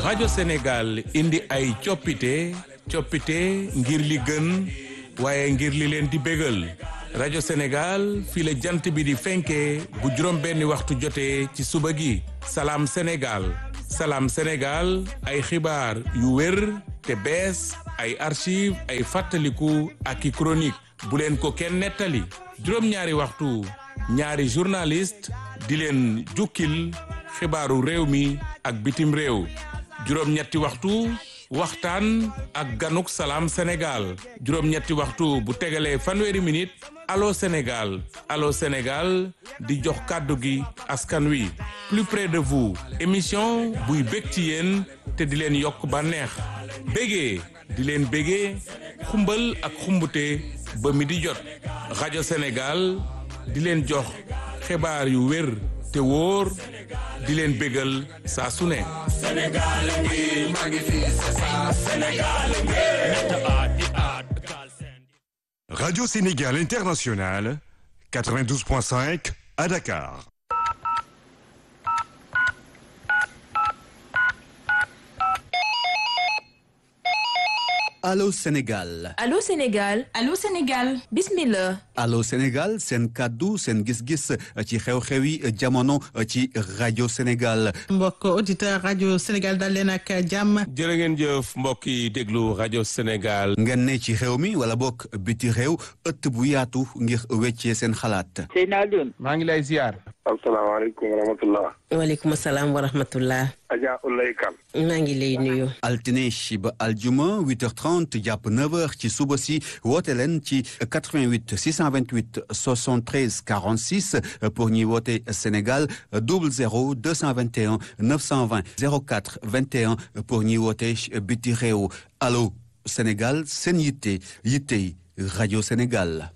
rajo Sénégal indi ay coppite coppite ngir li gën waaye ngir li leen di bégal rajo Sénégal fii la jant bi di fenkee bu juróom benni waxtu jotee ci suba gi salaam Sénégal salaam Sénégal ay xibaar yu wér te bees ay archive ay fàttaliku ak i chronique bu leen ko kenn nettali juróom-ñaari waxtu ñaari journaliste di leen jukkil xibaaru réew mi ak bitim réew juróom-ñetti waxtu waxtaan ak ganuk salaam Sénégal juróom-ñetti waxtu bu tegalee fanweeri minute allo Sénégal allo Sénégal di jox kàddu gi askan wi plus près de vous émission buy bég ci yéen te di leen yokk bànneex bégee di leen bégee xumbal ak xumbute ba mi di jot rajo Sénégal di leen jox xibaar yu wér te wóor di leen bégal saa su ne Radio Sénégal International, 92.5 à Dakar. Allô Sénégal Allô Sénégal Allô Sénégal bismillah Allô Sénégal seen kàddu seen gis-gis ci xew-xewi jamono ci rajo Sénégal mbokk auditeur rajo Sénégal dal leen ak jàmm jërë ngeen jëf mbokk yi déglu rajo Sénégal ngeen ne ci xew mi wala bokk biti réew ëtt bu yaatu ngir weccee seen xalaat Seydina Alioune maa ngi lay ziar asalaamaaleykum wa rahmatullah waaleykum salaam wa rahmatullah Adja Ulay Kan maa ngi lay nuyu altine ba aljuma 8h30 jàpp 9h ci suba si woote leen ci 88 628 73 46 pour ñuy woote Sénégal 00 221 920 04 21 pour ñuy woote biti réew allo Sénégal seen yitte yittey rajo Sénégal.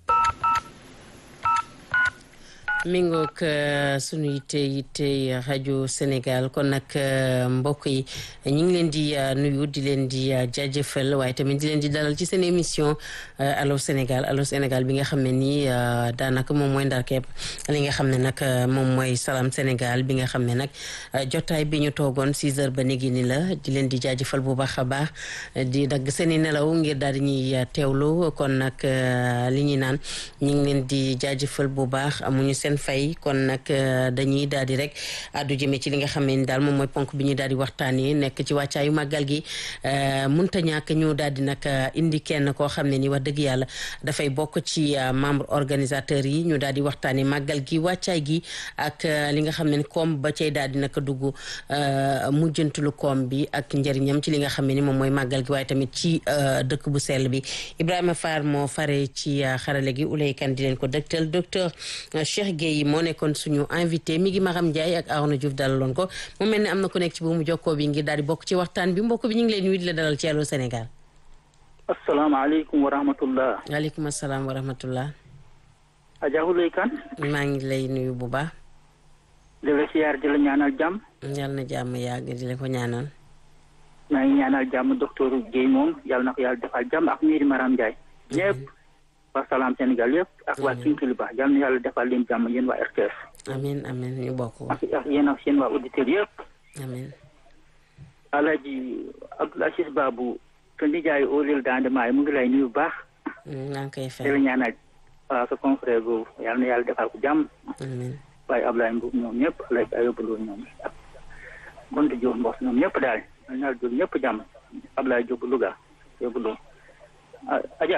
mi ngoog sunu yitte yitte rajo Sénégal kon nag mbokk yi ñu ngi leen di nuyu di leen di jaajëfal waaye tamit di leen di dalal ci seen émission allo Sénégal allo Sénégal bi nga xam ne nii daanaka moom mooy ndarkeeb li nga xam ne nag moom mooy salaam Sénégal bi nga xam ne nag jotaay bi ñu toogoon 6 heures ba léegi ni la di leen di jaajëfal bu baax a baax di dagg seen i nelaw ngir daal di ñuy teewlu kon nag li ñuy naan ñu ngi leen di jaajëfal bu baax amuñu seen fay kon nag dañuy daal di rek addu jëmee ci li nga xam ne ni daal moom mooy ponk bi ñuy daal di waxtaanee nekk ci wàccaayu màggal gi munta ñàkk ñu daal di nag indi kenn koo xam ne ni wax dëgg yàlla dafay bokk ci membre organisateur yi ñu daal di waxtaanee màggal gi wàccaay gi ak li nga xam ne ni koom ba cay daal di nag dugg mujjantulu koom bi ak njëriñam ci li nga xam ne ni moom mooy màggal gi waaye tamit ci dëkk bu sell bi Ibrahima Fall moo fare ci xarale gi Ulay Kan di leen ko dëgtal docteur Cheikh Gueye moo nekkoon suñu invité mi ngi Maram Ndiaye ak Arona Diouf dalaloon ko mu mel ne am na ku nekk ci bu mu jokkoo bi ngir daal di bokk ci waxtaan bi mbokk bi ñu ngi leen nuyu di la dalal ci Allô Sénégal. asalaamaaleykum wa rahmatullah waaleykum asalaam wa rahmatullah. Adja Ulay Kan maa ngi lay nuyu bu baax. di la siyaar di la ñaanal jàmm yal na jàmm yàgg di la ko ñaanal. maa ngi ñaanal jàmm docteur Guèye moom yàlla na ko yàlla defal jàmm ak miiri Maram Ndiaye ñëpp waa Salaam Sénégal yëpp ak waa Kinkiliba yal na yàlla defal leen jàmm yéen waa RTS amiin amiin ñu bokk. ak ak yéen ak seen waa auditeurs yëpp amiin. Alaaji Abdoul Aziz Babou te nijaay Olil Dande Maay mu ngi lay nuyu bu baax maa ngi koy di fay. la ñaanal waaw sa confrère boobu yal na yàlla defal ko jàmm amiin. waaye Ablaye Mbow ñoom ñëpp Alaaji Ayoba Lo ñoom ak Gonta Diop Mbos ñoom ñëpp daal yal na yàlla jël ñëpp jàmm Ablaye Diop Louga Ayoba Lo ah Adja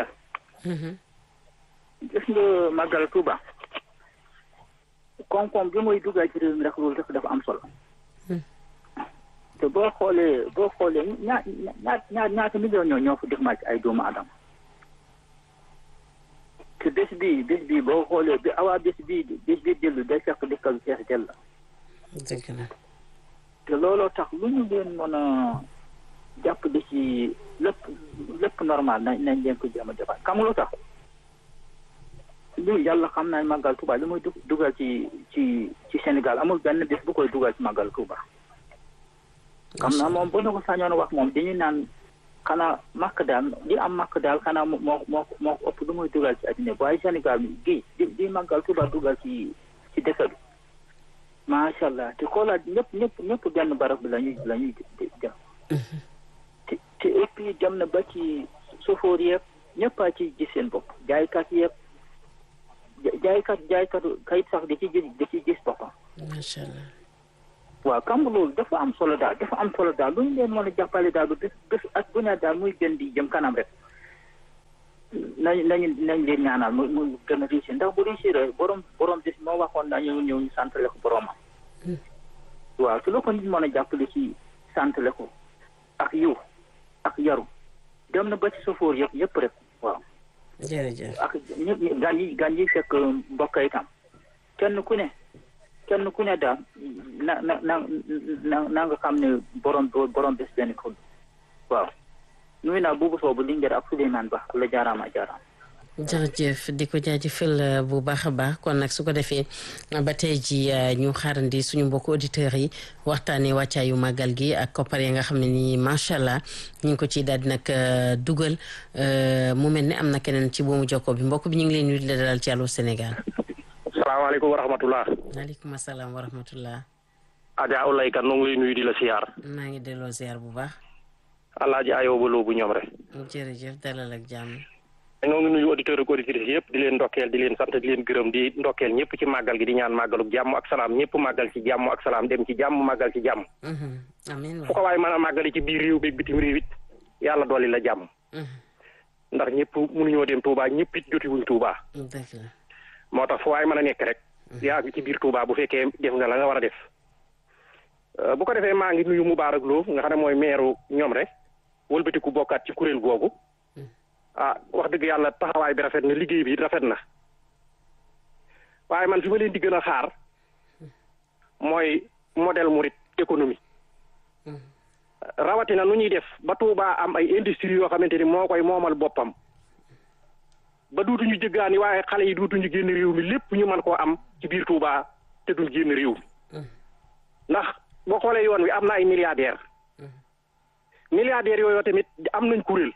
gis nga màggal Tuuba koom-koom bi muy dugal ci réew mi rek loolu rek dafa am solo te boo xoolee boo xoolee ñaa ñaa ñaa ñaata million ñoo ñoo fa def ma ci ay doomu adama te bés bii bés bii boo xoolee bi awaa bés bii bés bii dellu day fekk dëkk bi fees dell dëgg la. te looloo tax lu ñu leen mën a jàpp di ci lépp lépp normal nañ nañ leen ko jéem a defaat xam nga lu tax lu yàlla xam naa màggal Tuuba li muy dug- dugal ci ci ci Sénégal amul benn bés bu koy dugal ci màggal Tuuba xam naa moom bu na ko sañoon wax moom dañuy naan xanaa màkk daal li am màkk daal xanaa moo moo moo moo ëpp lu muy dugal ci àddina bi waaye Sénégal bi gi di di màggal Tuuba dugal ci ci dëkk bi macha allah te xoolaat ñëpp ñëpp ñëpp benn barab bi la ñuy la ñuy dem te te et puis dem na ba ci sofoor yeeg ñëpp a ci gis seen bopp jaaykat yeeg jaaykat jaaykatu kayit sax da ci gis da ci gis boppam macha allah. waaw kam loolu dafa am solo daal dafa am solo daal lu ñu leen mën a jàppale daal ba bés bés ak bu ne daal muy gën di jëm kanam rek nañ nañu nañ leen ñaanal mu mu gën a réussir ndax bu réussir borom borom bis moo waxoon nañu ñëw ñu santale ko boromam waaw su la ko nit mën a jàppale ci santale ko ak yiw ak yaru dem na ba ci sofoor yëpp yëpp rek waaw jërëjëf. ak ñëpp gan yi gan yi fekk mbokk itam kenn ku ne kenn ku ne daal na na na na na nga xam ne borom borom bés benn ko waaw nuyu naa buubu soobu Linguère ak Souleymane Ba la jaaraama jaaraam jërëjëf di ko jaajëfal bu baax a baax kon nag su ko defee ba tey ji ñu xaarandi suñu mbokku auditeurs yi waxtaanee wàccaayu màggal gi ak koppar yi nga xam ne nii macha allah ñu ngi ko ciy daal di nag dugal mu mel ne am na keneen ci boomu jokko bi mbokk bi ñu ngi leen nuyu di la dalal ci Allô Sénégal. salaamaaleykum wa rahmatullah maaleykum salaam wa rahmatullah. Adja Oulaye Kane noo ngi lay nuyu di la siyaar. maa ngi delloo ziar bu baax. Alaaji Ayoo ba loobu ñoom rek. jërëjëf dalal ak jàmm. ñoo ngi nuyu auditeurs ak auditrices yëpp di leen ndokkeel di leen sant di leen gërëm di ndokkeel ñëpp ci màggal gi di ñaan màggaluk jàmm ak salaam ñëpp màggal ci jàmm ak salaam dem ci jàmm màggal ci jàmm. amiin fu ko waaye mën a màggali ci biir réew bi bitim réew it yàlla dolli la jàmm. ndax ñëpp mënuñoo dem Touba ñëpp it jotiwuñ Touba. dëgg la. moo tax fu waaye mën a nekk rek. yaa ngi ci biir Touba bu fekkee def nga la nga war a def. bu ko defee maa ngi nuyu Moubarak Lo nga xam ne mooy meeru ñoom rek wëlbatiku bokkaat ci kuréel googu. ah wax dëgg yàlla taxawaay bi rafet na liggéey bi rafet na waaye man fi ma leen di gën a xaar mooy modèle murit économie rawatina nu ñuy def ba Touba am ay industrie yoo xamante ni moo koy moomal boppam ba duutuñu jëggaani waaye xale yi duutuñu génn réew mi lépp ñu mën koo am ci biir Touba te duñ génn réew mi ndax boo xoolee yoon wi am na ay milliardaires milliardaires yooyu tamit am nañ kuréel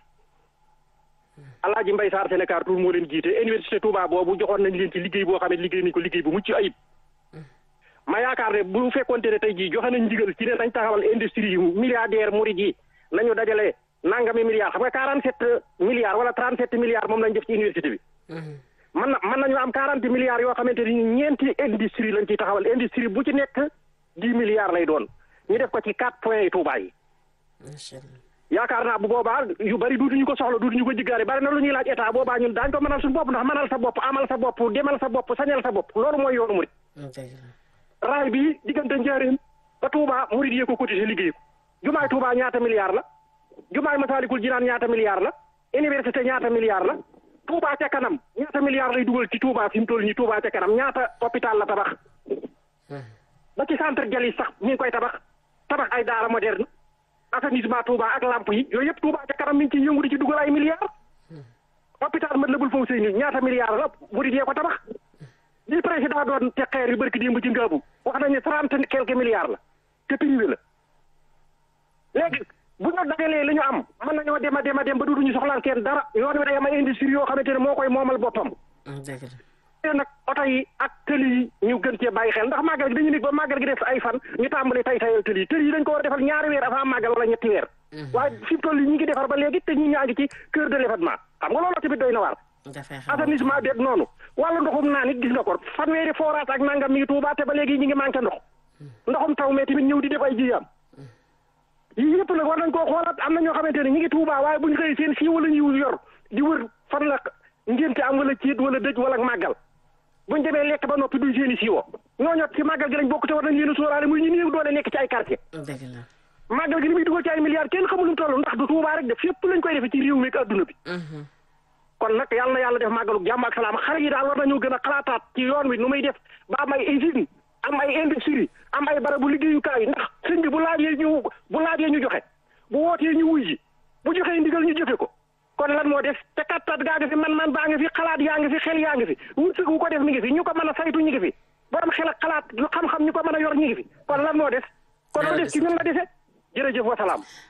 Alaaji Mbay Saar Sénégal Tour moo leen jiite université Touba boobu joxoon nañ leen ci liggéey boo xam ne liggéey nañ ko liggéey bu mucc ayib ma yaakaar ne bu fekkonte ne tey jii joxe nañ ndigal ci ne dañ taxawal industrie yu milliardaire murid yi nañu dajale nangami milliards xam nga quarante sept milliards wala trente sept milliards moom lañ def ci université bi man na mën nañu am quarante milliards yoo xamante ni ñeenti industrie lañ ciy taxawal industrie bu ci nekk dix milliards lay doon ñu def ko ci quatre points yi Touba yi yaakaar naa bu boobaa yu bari duutuñu ko soxla duutuñu ko jiggaare bari na lu ñuy laaj état boobaa ñun daañu ko mënal suñu bopp ndax mënal sa bopp amal sa bopp demal sa bopp sañal sa bopp loolu mooy yoonu murit raay bi diggante njaareem ba Touba murit yee ko cotisé liggéey ko jumaay Touba ñaata milliards la jumaay Masaalikul Jinaan ñaata milliards la université ñaata milliards la Touba ca kanam ñaata milliards lay dugal ci Touba fi mu toll nii Touba ca kanam ñaata hôpital la tabax ba ci centre Jalis sax mi ngi koy tabax tabax ay daara moderne assainissement Touba ak lamp yi yooyu yëpp Touba ca kanam mi ngi ciy yëngu di ci dugal ay milliards hôpital Matlaboul Fawzeyni ñaata milliards la murid yee ko tabax li président doon te xeer yu barki démb ci ngaabu wax nañu trente quelques milliards la te privé la léegi bu ñu dajalee li ñu am mën nañoo dem a dem a dem ba duuduñu soxlaal kenn dara yoon wi day am ay industrie yoo xamante ne moo koy moomal boppam te nag oto yi ak tëli yi ñu gën cee bàyyi xel ndax màggal gi dañu nit ba màggal gi def ay fan ñu tàmbali tay tayal tëli yi tëli yi dañ ko war a defal ñaari weer avant màggal wala ñetti weer waaye fi mu toll yi ñi ngi defar ba léegi te ñi ñaa ngi ci cœur de l'événement xam nga loolu tamit doy na waar assainissement beeg noonu wàllu ndoxum naa nit gis nga ko fanweeri forage ak nangam mi ngi Tuuba te ba léegi ñi ngi manqué ndox ndoxum taw mais tamit ñëw di def ay jiyaam yii yëpp nag war nañ koo xoolaat am na ñoo xamante ne ñi ngi Tuuba waaye buñ xëy seen fii wala ñu yor di wër fan la ngénte am wala ciit wala dëj wala màggal buñ demee lekk ba noppi duñ seeni siiwo ñooñu ci màggal gi lañ bokk te war nañ leen a sóoraale muy ñu néew doole nekk ci ay quartier màggal gi li muy dugal ci ay milliards kenn xamul lu mu toll ndax du Tuuba rek def fépp lañ koy defee ci réew mi ak adduna bi kon nag yàlla na yàlla def màggalu jàmm ak salaam xale yi daal war nañoo gën a xalaataat ci yoon wi nu muy def ba am ay usine am ay industrie am ay barabu liggéeyukaay ndax sëñ bi bu laajee ñu bu laajee ñu joxe bu wootee ñu wuy ji bu joxee ndigal ñu jëfe ko kon lan moo def te kattat gaa ngi fi man-man baa ngi fi xalaat yaa ngi fi xel yaa ngi fi wërsëg wu ko def mi ngi fi ñu ko mën a saytu ñu ngi fi borom xel ak xalaat lu xam-xam ñu ko mën a yor ñu ngi fi kon lan moo def kon lu def ci ñun la dese jërëjëf wa salaam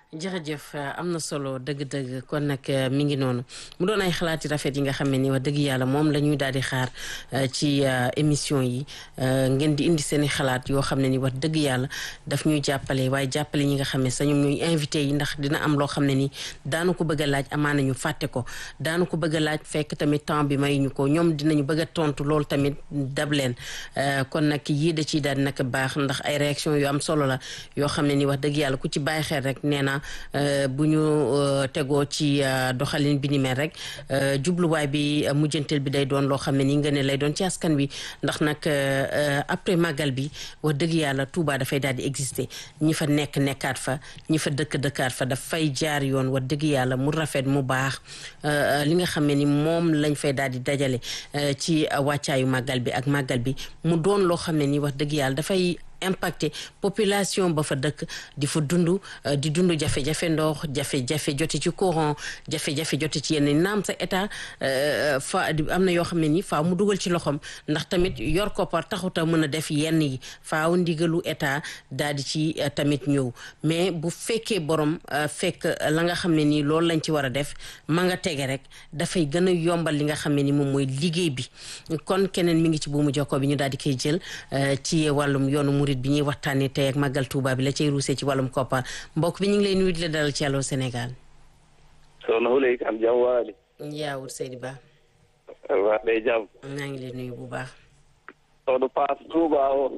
jërëjëf am na solo dëgg-dëgg kon nag mi ngi noonu mu doon ay xalaati rafet yi nga xam ne ni wax dëgg yàlla moom la ñuy daal di xaar ci émission yi ngeen di indi seen i xalaat yoo xam ne ni wax dëgg yàlla daf ñuy jàppale waaye jàppale ñi nga xam ne sa ñoom ñooy invité yi ndax dina am loo xam ne ni daanu ko bëgg a laaj amaana ñu fàtte ko daanu ko bëgg a laaj fekk tamit temps bi may ñu ko ñoom dinañu bëgg a tontu loolu tamit dab leen kon nag yii da ciy daal di nag baax ndax ay réaction yu am solo la yoo xam ne ni wax dëgg yàlla ku ci bàyyi xel rek nee na bu ñu tegoo ci doxalin bi ni mel rek jubluwaay bi mujjanteel bi day doon loo xam ne ni nga ne lay doon ci askan wi ndax nag après màggal bi wax dëgg yàlla Touba dafay daal di exister ñi fa nekk nekkaat fa ñi fa dëkk dëkkaat fa dafay jaar yoon wax dëgg yàlla mu rafet mu baax li nga xam ne ni moom lañ fay daal di dajale ci wàccaayu màggal bi ak màggal bi mu doon loo xam ne ni wax dëgg yàlla dafay impacté population ba fa dëkk di fa dund di dund jafe-jafe ndox jafe-jafe jote ci courant jafe-jafe jote ci yenn naam sa état fa am na yoo xam ne ni faaw mu dugal ci loxoom ndax tamit yor koppar taxuta mën a def yenn yi faaw ndigalu état daal di ci tamit ñëw mais bu fekkee borom fekk la nga xam ne nii loolu lañ ci war a def ma nga tege rek dafay gën a yombal li nga xam ne ni moom mooy liggéey bi kon keneen mi ngi ci buumu jokko bi ñu daal di koy jël ci wàllum yoonu murit bi ñuy waxtaanee tey ak màggal Touba bi la cay ruusee ci wàllum koppar mbokk bi ñu ngi lay nuyu di la dalal ci Allô Sénégal. soxna Wuley Kan jàmm waali. yaawut Seydi Ba. waa day jàmm. maa ngi lay nuyu bu baax. soxna Paas Touba o.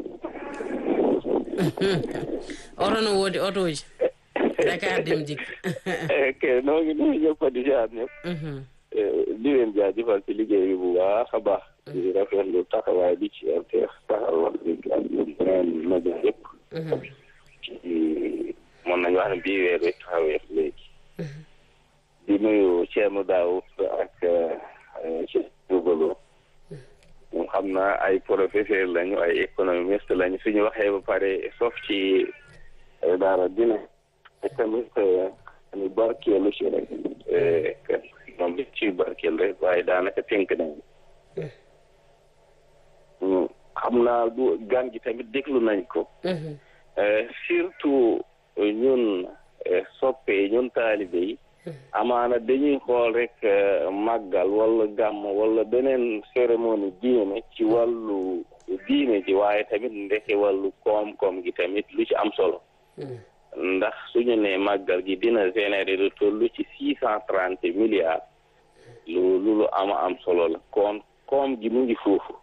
orono woodi otoji. Dakar dem dikk. ok noo ngi nuyu ñëpp di jaar ñëpp. di leen jaajëfal ci liggéey bi bu baax a baax. di rafetlu taxawaay bi ci RTS taxaw wax dëgg ak yeneen média yëpp. ci mën nañu wax ne bii weer bi taxawee léegi. di nuyu Thierno Daoud ak Cheikh Dioubalo. moom xam naa ay professeur lañu ay économiste lañu suñu waxee ba pare sof ci daara dina tamit ñu barkeelu ci rek moom li ci barkeel rek waaye daanaka tënk nañu xam naa du gan gi tamit déglu nañ ko surtout ñun soppe ñun taalibe yi amaana dañuy xool rek màggal wala gàmm wala beneen cérémonie diine ci wàllu diine ji waaye tamit ndeke wàllu koom-koom gi tamit lu ci am solo ndax suñu ne màggal gi dina générer lu toll ci six cent trente milliards lu lu ama am solo la koom koom gi mu ngi foofu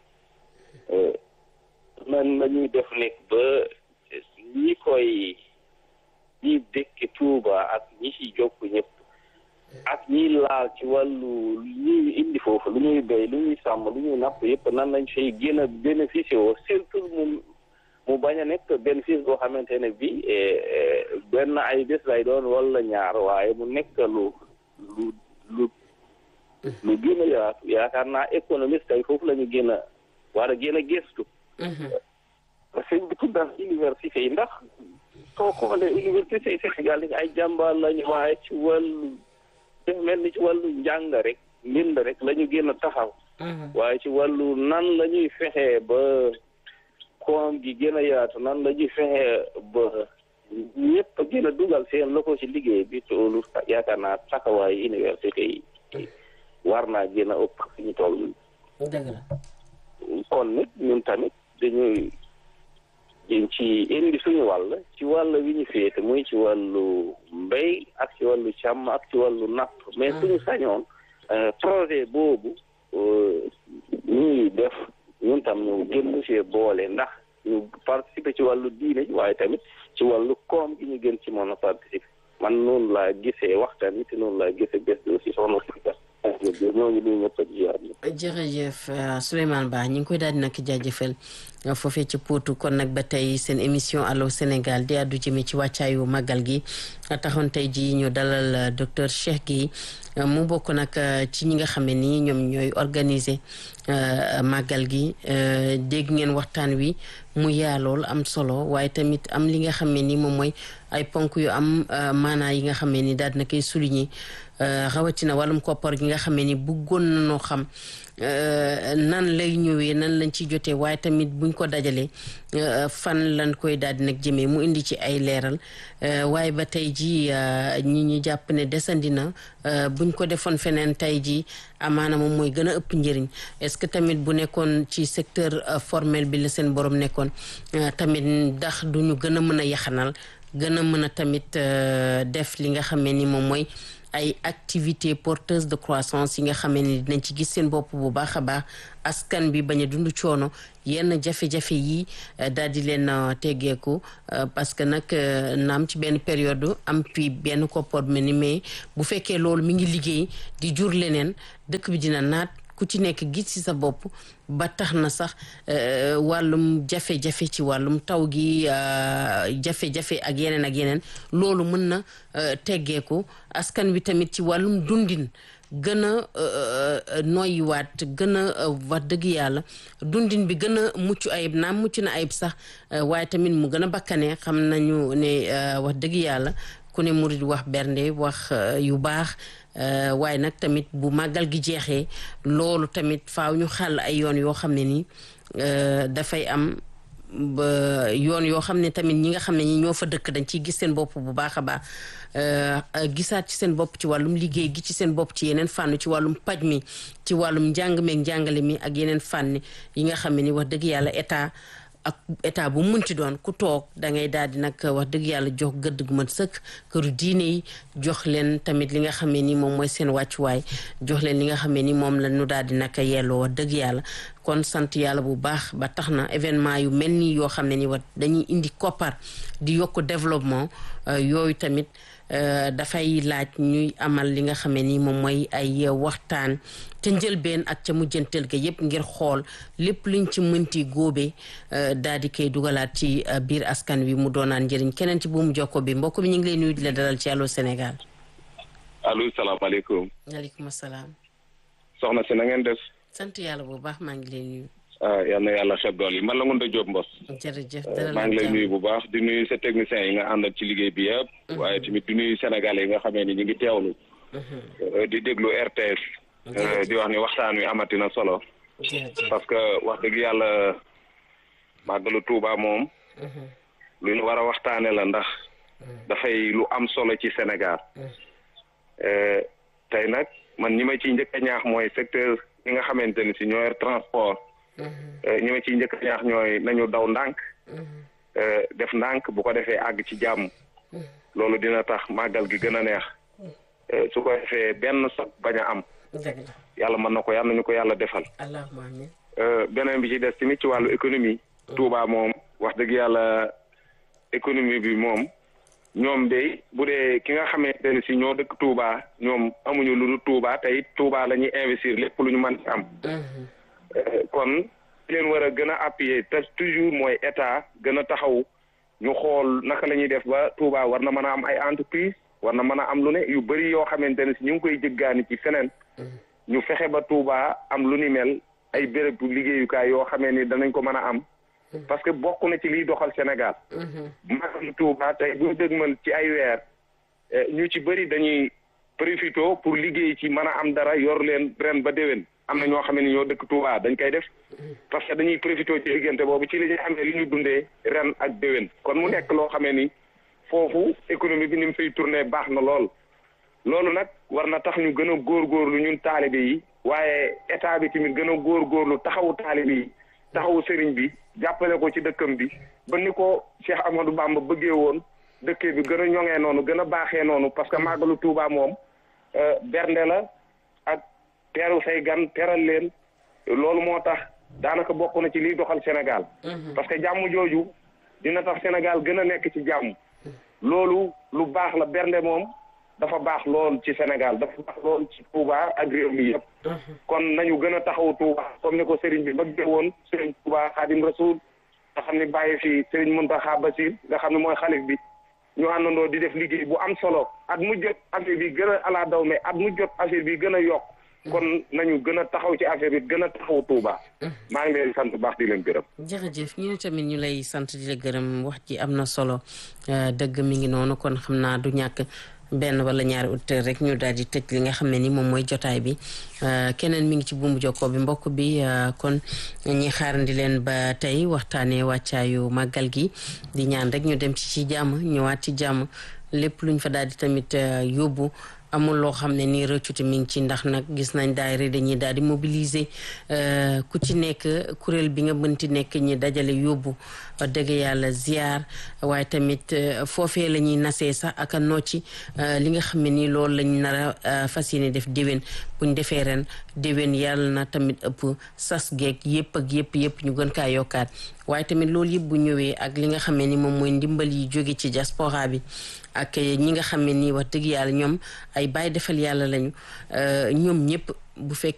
nan la ñuy def nekk ba ñi koy ñi dëkk Tuuba ak ñi ci jokk ñëpp ak ñi laal ci wàllu ñuy indi foofu lu ñuy béy lu ñuy sàmm lu ñuy napp yëpp nan lañ fay gën a bénéficier woo surtout mu mu bañ a nekk bénéfice boo xamante ne bi benn ay bés lay doon wala ñaar waaye mu nekk lu lu lu lu gën a yaatu yaakaar naa économiste tey foofu la ñu gën a war a gën a gëstu sëñ bi tuddal université yi ndax soo xoolee université yi Sénégal yi ay jàmbaar lañu waaye ci wàllu def mel ni ci wàllu njàng rek mbind rek la ñu gën a taxaw waaye ci wàllu nan la ñuy fexee ba koom gi gën a yaatu nan la ñuy fexee ba ñëpp gën a dugal seen loxo ci liggéey bi toolu yaakaar naa taxawaayu université yi war naa gën a ëpp fi ñu toll dëgg la kon nit ñun tamit dañuy ci indi suñu wàll ci wàll wi ñu féete muy ci wàllu mbéy ak ci wàllu càmm ak ci wàllu napp mais suñu sañoon projet boobu ñuy def ñun tam ñu gën see boole ndax ñu participer ci wàllu diine waaye tamit ci wàllu koom gi ñu gën ci mën a participer man noonu laa gisee waxtaan wi te noonu laa gisee bés bi aussi soxna si ñoo ngi nuyu ñëpp ak jiyaat jërëjëf Souleymane Ba ñu ngi koy daal di nag jaajëfal foofee ci Potou kon nag ba tey seen émission Allô Sénégal di àddu jëme ci wàccaayu màggal gi taxoon tey ji ñu dalal docteur Cheikh Guèye mu bokk nag ci ñi nga xam ne nii ñoom ñooy organiser màggal gi dégg ngeen waxtaan wi mu yaa lool am solo waaye tamit am li nga xam ne ni moom mooy ay ponk yu am maanaa yi nga xam ne ni daal dina koy souligner rawatina wàllum koppar gi nga xamee ni bëggoon nañoo xam nan lay ñëwee nan lañ ci jotee waaye tamit buñ ko dajalee fan lañ koy daal di nag jëmee mu indi ci ay leeral waaye ba tey ji ñi ñi jàpp ne desandi na buñ ko defoon feneen tey ji amaana moom mooy gën a ëpp njëriñ est-ce que tamit bu nekkoon ci secteur formel bi la seen borom nekkoon tamit ndax duñu gën a mën a yaxanal gën a mën a tamit def li nga xamee ni moom mooy ay activités porteuses de croissance yi nga xamee ni dinañ ci gis seen bopp bu baax a baax askan bi bañ a dund coono yenn jafe-jafe yi daal di leen teggeeku parce que nag naam ci benn période am puis benn koppar mel ni mais bu fekkee loolu mi ngi liggéey di jur leneen dëkk bi dina naat ku ci nekk gis ci sa bopp ba tax na sax wàllum jafe-jafe ci wàllum taw gi jafe-jafe ak yeneen ak yeneen loolu mën na teggeeku askan wi tamit ci wàllum dundin gën a noyyiwaat gën a wax dëgg yàlla dundin bi gën a mucc ayib naam mucc na ayib sax waaye tamit mu gën a bakkane xam nañu ne wax dëgg yàlla ku ne murid wax bernde wax yu baax waaye nag tamit bu màggal gi jeexee loolu tamit faaw ñu xàll ay yoon yoo xam ne nii dafay am ba yoon yoo xam ne tamit ñi nga xam ne ñi ñoo fa dëkk dañ ciy gis seen bopp bu baax a baax gisaat ci seen bopp ci wàllum liggéey gi ci seen bopp ci yeneen fànn ci wàllum paj mi ci wàllum njàng meeg njàngale mi ak yeneen fànn yi nga xam ne ni wax dëgg yàlla état ak état bu munti doon ku toog da ngay daal di nag wax dëgg yàlla jox gëdd gu mën sëkk këru diine yi jox leen tamit li nga xamee ni moom mooy seen wàccuwaay jox leen li nga xamee ni moom la ñu daal di nag yelloo wax dëgg yàlla kon sant yàlla bu baax ba tax na événement yu mel nii yoo xam ne ni wat dañuy indi koppar di yokk développement yooyu tamit dafay laaj ñuy amal li nga xamee ni moom mooy ay waxtaan ca njëlbeen ak ca mujjanteel ga yépp ngir xool lépp luñ ci mënti góobee daal di koy dugalaat ci biir askan wi mu doonaan njëriñ keneen ci buumu jokko bi mbokk bi ñu ngi lay nuyu di la dalal ci Allô Sénégal. allo salaamaaleykum. waaleykum salaam. soxna si na ngeen def. sant yàlla bu baax maa ngi lay nuyu. ah yal na yàlla xeb dool yi man la Ngounda Diop Mbos. jërëjëf maa ngi lay nuyu bu baax di nuyu sa techniciens yi nga àndal ci liggéey bi yëpp. waaye tamit di nuyu sénégalais yi nga xamee ni ñu ngi teewlu. di déglu RTS. di wax ni waxtaan wi amati na solo. parce que wax dëgg yàlla màggalu Tuuba moom. lu ñu war a waxtaane la ndax. dafay lu am solo ci Sénégal. tey nag man ñi ma ciy njëkk a ñaax mooy secteur yi nga xamante ni si ñoo yor transport. ñi ma ciy njëkk a ñaax ñooy nañu daw ndànk. def ndànk bu ko defee àgg ci jàmm. loolu dina tax màggal gi gën a neex. su ko defee benn sot bañ a am. yàlla mën na ko yàlla nañu ko yàlla defal. allahumma amiin. beneen bi ci des tamit ci wàllu économie. Touba moom wax dëgg yàlla économie bi moom. ñoom de bu dee ki nga xamante ne si ñoo dëkk Touba ñoom amuñu lu dul Touba te it Touba la ñuy investir lépp lu ñu mën ci am. kon leen war a gën a appuyer te toujours mooy état gën a taxaw ñu xool naka la ñuy def ba Touba war na mën a am ay entreprise war na mën a am lu ne yu bëri yoo xamante ne si ñu ngi koy jëggaani ci feneen. ñu fexe ba Touba am lu ni mel ay béréb liggéeyukaay yoo xamee ni danañ ko mën a am. parce que bokk na ci liy doxal Sénégal. maanaam Touba tey bu ñu dëgmal ci ay weer ñu ci bëri dañuy profité pour liggéey ci mën a am dara yor leen ren ba déwén am na ñoo xam ne ñoo dëkk Touba dañ koy def parce que dañuy profité ci diggante boobu ci li ñuy amee li ñu dundee ren ak déwén kon mu nekk loo xamee ni foofu économie bi ni mu fay tourné baax na lool. loolu nag war na tax ñu gën a góorgóorlu ñun taalibe yi waaye état bi tamit gën a góorgóorlu taxawu taalibe yi. taxawu sëriñ bi jàppale ko ci dëkkam bi ba ni ko Cheikh Amadou Bamba bëggee woon dëkkee bi gën a ñoŋee noonu gën a baaxee noonu parce que màggalu Touba moom bernde la ak teeru say gan teral leen loolu moo tax daanaka bokk na ci liy doxal Sénégal. parce que jàmm jooju dina tax Sénégal gën a nekk ci jàmm. loolu lu baax la bernde moom dafa baax lool ci Sénégal dafa baax lool ci Touba ak réew mi yëpp. kon nañu gën a taxaw Touba comme ni ko Serigne bi bëggee woon Serigne Touba Xaadim Rasul nga xam ne bàyyi fi Serigne Mountakha Bassir nga xam ne mooy xalif bi ñu àndandoo di def liggéey bu am solo at mu jot affaire bi gën a ala daw mais at mu jot affaire bi gën a yokk kon nañu gën a taxaw ci affaire bi gën a taxaw Touba. maa ngi leen sant baax di leen gërëm. jërëjëf ñu tamit ñu lay sant di la gërëm wax ji am na solo dëgg mi ngi noonu kon xam naa du ñàkk benn wala ñaari auditeur rek ñu daal di tëj li nga xam ne ni moom mooy jotaay bi keneen mi ngi ci buumu jokkoo bi mbokk bi kon ñi xaarandi leen ba tey waxtaanee wàccaayu màggal gi di ñaan rek ñu dem ci ci jàmm ñëwaat ci jàmm lépp luñ fa daal di tamit yóbbu amul loo xam ne nii rëccute mi ngi ci ndax nag gis nañ daayira dañuy daal di mobiliser ku ci nekk kuréel bi nga mënti nekk ñi dajale yóbbu dëgg yàlla ziar waaye tamit foofee la ñuy nasee sax ak a nocci li nga xam ne nii loolu lañ nar a fas yéene def déwén buñ defee ren déwén yàlla na tamit ëpp sas geeg yëpp ak yëpp yëpp ñu gën kaa yokkaat waaye tamit loolu yëpp bu ñëwee ak li nga xam ne ni moom mooy ndimbal yi jóge ci diaspora bi ak ñi nga xam ne nii wax dëgg yàlla ñoom ay bàyyi defal yàlla lañu ñoom ñëpp bu fekk